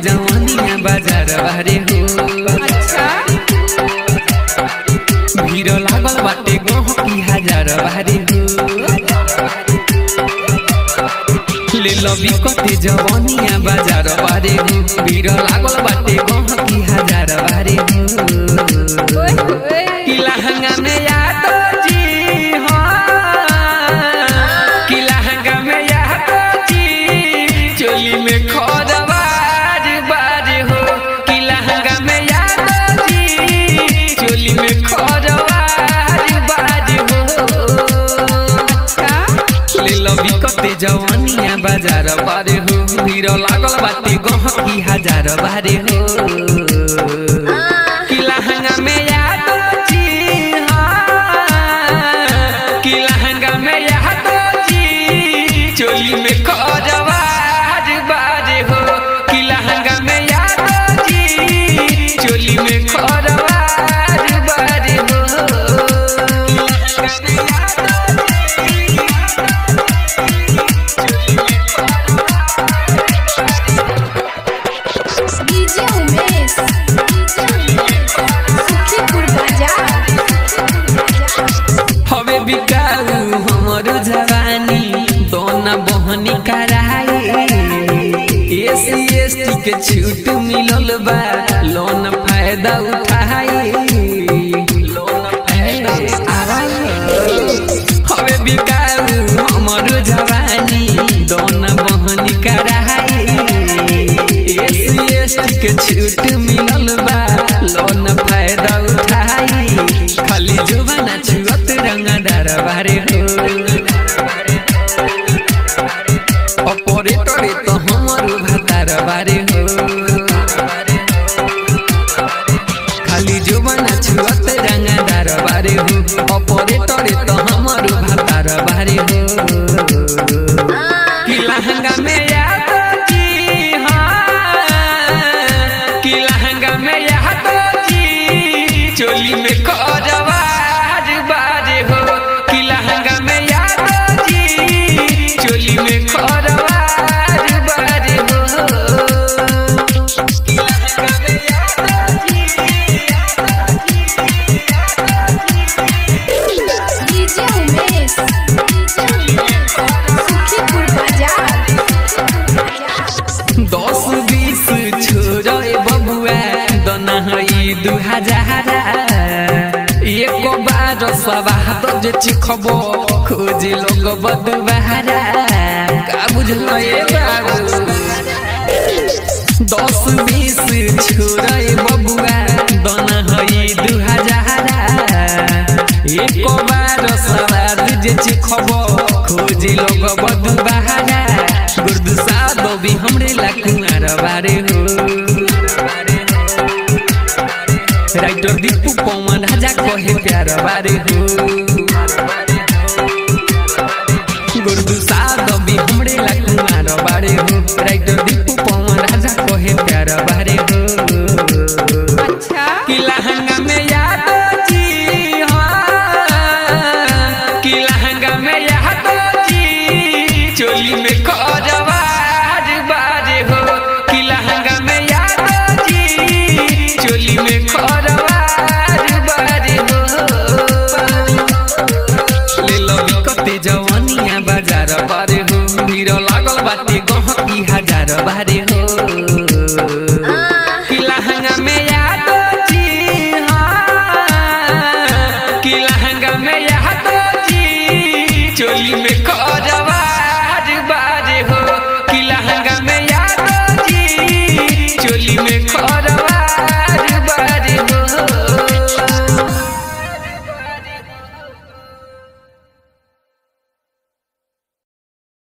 जवानिया बाजार बारे हो अच्छा भीड़ लागल बाटे गहकी हजार बारे हो ले लबी कते जवानिया बाजार बारे हो भीड़ लागल बाटे गहकी हजार बारे हो ओए ओए कि लहंगा में यादो जी हाँ कि लहंगा में यादो जी चोली में खोदबाज बाज हो कि लहंगा में यादो जी चोली में खोदबाज बाज हो अच्छा ले लबी कते जवानिया बाजार बारे हो भीड़ लागल बाटे गहकी हजार बारे हो कि लहंगा में यादो जी हाँ कि लहंगा में यादो जी चोली में खोजवाज बाज हो कि लहंगा में यादो जी चोली में खोजवाज बाज हो लहंगा में यादो डीजे उमेश सुखीपुर बाजार हवे बिकाऊ हमर जवानी दोना बहनी कराए एसी एसटी के छूट मिलल बा लोन फायदा उठाए लोन फायदा हवे बिकाऊ हमर जवानी दोना बहनी कराए एसी एसटी के छूट मिलल बा लोन फायदा उठाए खाली जुबाना छुअत रंगदार बारे हो ऑपरेटरे तो हमर भातार बारे हो खाली जुबाना छुअत रंगदार बारे हो ऑपरेटरे तो हमर भातार बारे हो कि लहंगा में यादो जी हाँ कि लहंगा में यादो जी चोली में खोजवाज बाज हो कि लहंगा में यादो जी चोली में खोजवाज बाज हो कि लहंगा में यादो डीजे उमेश सुखीपुर बाजार दस बीस छोरे बबुआ दना हई दू हजार एक बार सवाद जे चिखब खोज लोग बदुबारा का बुझल ए बाबू दस बीस छोरे बबुआ दना हई दू हजार एक बार सवाद जे चिखब खोज लोग बदुबारा गुर्द सादो भी हमरे ला कुमार बारे हो राइटर दीपू पवन राजा कहे प्यार बारे हो गुर्द सादो भी हमरे ला कुमार बारे हो राइटर दीपू पवन राजा कहे प्यार बारे हो अच्छा कि लहंगा में यादो जी हाँ कि लहंगा में यादो जी चोली में खोजवाज बाज हो कि लहंगा में यादो जी चोली में खोजवाज बाज हो ले लो कते जवानिया बाजार बारे हो